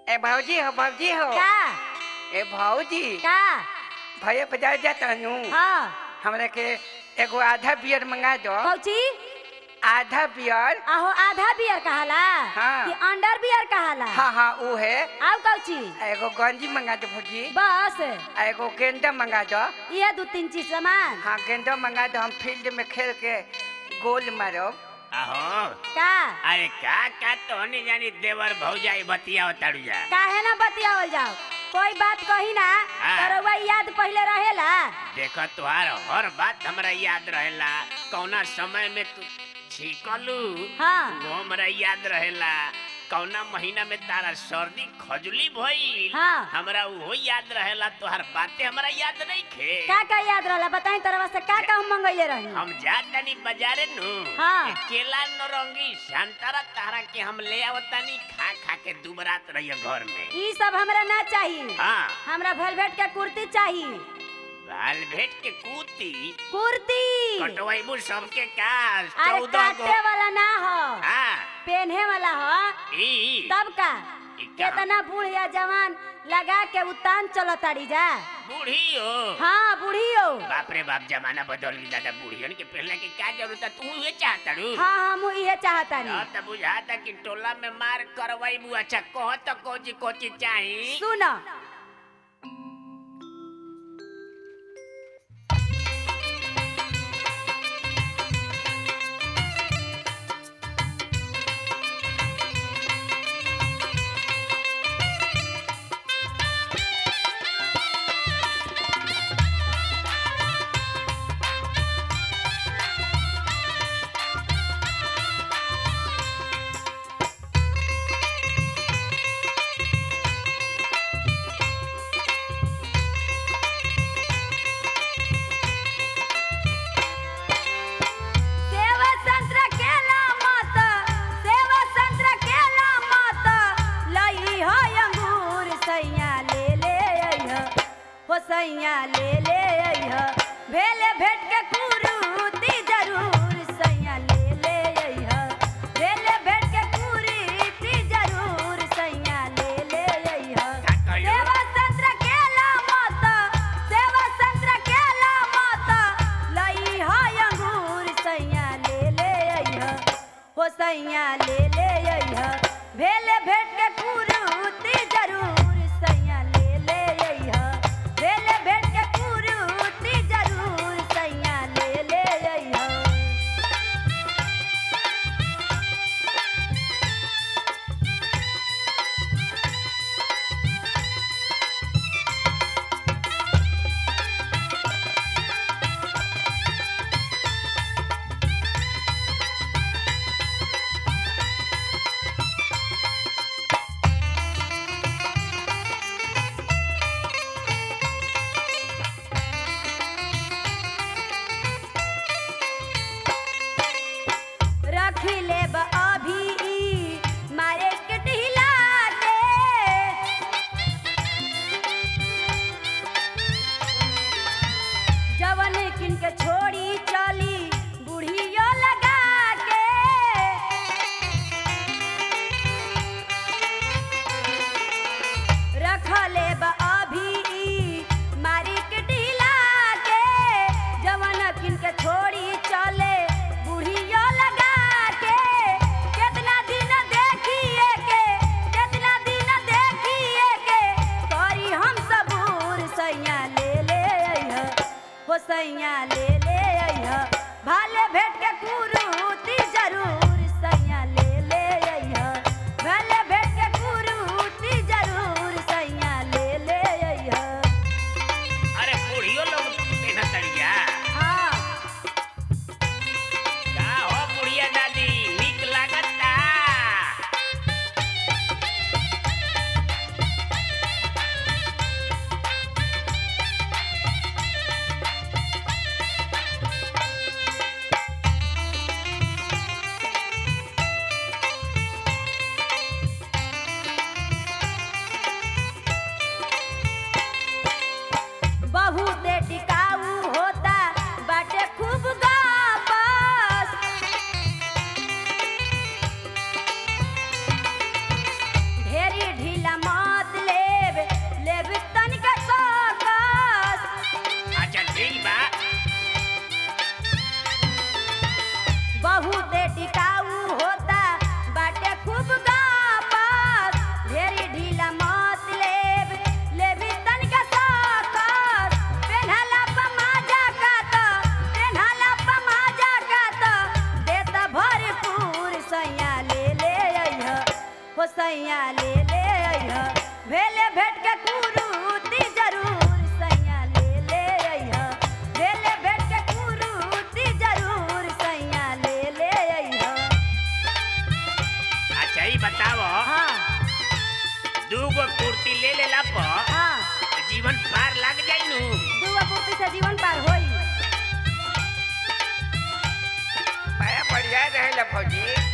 ए भौजी हो भौजी हो का ए भौजी का भैया बाजार जाता हूँ हाँ हमरा के एगो आधा बियर मंगा दो कौची आधा बियर आहो आधा बियर कहाला हाँ। कि अंडर बियर कहाला हाँ हाँ वो है आउ कौची एगो गंजी मंगा दो भौजी बस आ एगो गेंदा मंगा दो ये दू तीन चीज सामान हाँ गेंदा मंगा दो हम फील्ड में खेल के गोल मारो अहो का अरे का का तो नहीं जानी देवर भौजाई बतिया ताड़ू जा काहे ना बतियावल जाओ कोई बात कही ना हाँ। तो रउआ याद पहले रहेला देखो तुहार हर बात हमरा याद रहेला कौना समय में तू छीकलू हाँ वो हमरा याद रहेला कौना महीना में तारा सर्दी खजुली भइल हाँ। हमरा वो याद रहेला तुहार बातें हमरा याद नहीं खे का का याद रहला बताई तरवा से का का हम मंगैले रही हम जा तनी बाजारे नु हाँ। ए केला नरंगी संतरा तारा के हम ले आवतानी खा खा के दुबरात रहिए घर में ई सब हमरा ना चाहिए हाँ हमरा वेलवेट के कुर्ती चाहिए बाल भेट के कूती कुर्ती कटवाइबू सबके का अरे चौदह गो काटे वाला ना हो हाँ पहने वाला हो ई तब का ई का? केतना बूढ़ या जवान लगा के उतान चलो ताड़ी जा बूढ़ी हो हाँ बूढ़ी हो बाप रे बाप जमाना बदल गई दादा बूढ़ियन के पहले के का जरूरत है तू ये चाहता रू हाँ हम इहे चाहता नहीं तब बुझाता कि टोला में मार करवाइबू अच्छा कह तो कोची कोची चाही सुनो सेवा संत्र केला मत सेवा संत्र केला मत लई हो अंगूर सैया ले ले अइह हो सैया ले ले अइह भेले भेट के कुरूती जरूर सैया ले ले अइह भेले भेट के कुरूती जरूर सैया ले ले अइह का कहलो? सेवा संत्र केला मत सेवा संत्र केला मत लई हो अंगूर सैया ले ले अइह हो सैया ले ले अइह भेले भेट के कुरूती जरूर सैया ले ले अइह भेले भेट के कुरूती जरूर सैया ले ले अइह रख ले अभी ई मारे के ढिला दे जवन किन के छोड़ी चली बुढ़ियो लगा के रख ले अभी ई मारी के ढिला के जवन किन के छोड़ी चले बुढ़ियो लगा के कितना दिन देखिए के कितना दिन देखिए के करी हम सबूर सैया ले ले अइह हो सैया ले ले अइह भाले भेट के कुरूती जरूर सैया ले ले अइह भाले भेट के कुरूती जरूर सैया ले ले अइह अरे बूढ़ियो लोग पहना तड़िया हाँ का हो बुढ़िया दादी निक लागता सैया ले ले अइह भेले भेट के कुरूती जरूर सैया ले ले अइह भेले भेट के कुरूती जरूर सैया ले ले अइह अच्छा ही बताओ हाँ दूगो कुर्ती ले लेला पर हाँ जीवन पार लग जाई नु दुआ पूर्ति से जीवन पार होई बड़ा बढ़िया रहेला भौजी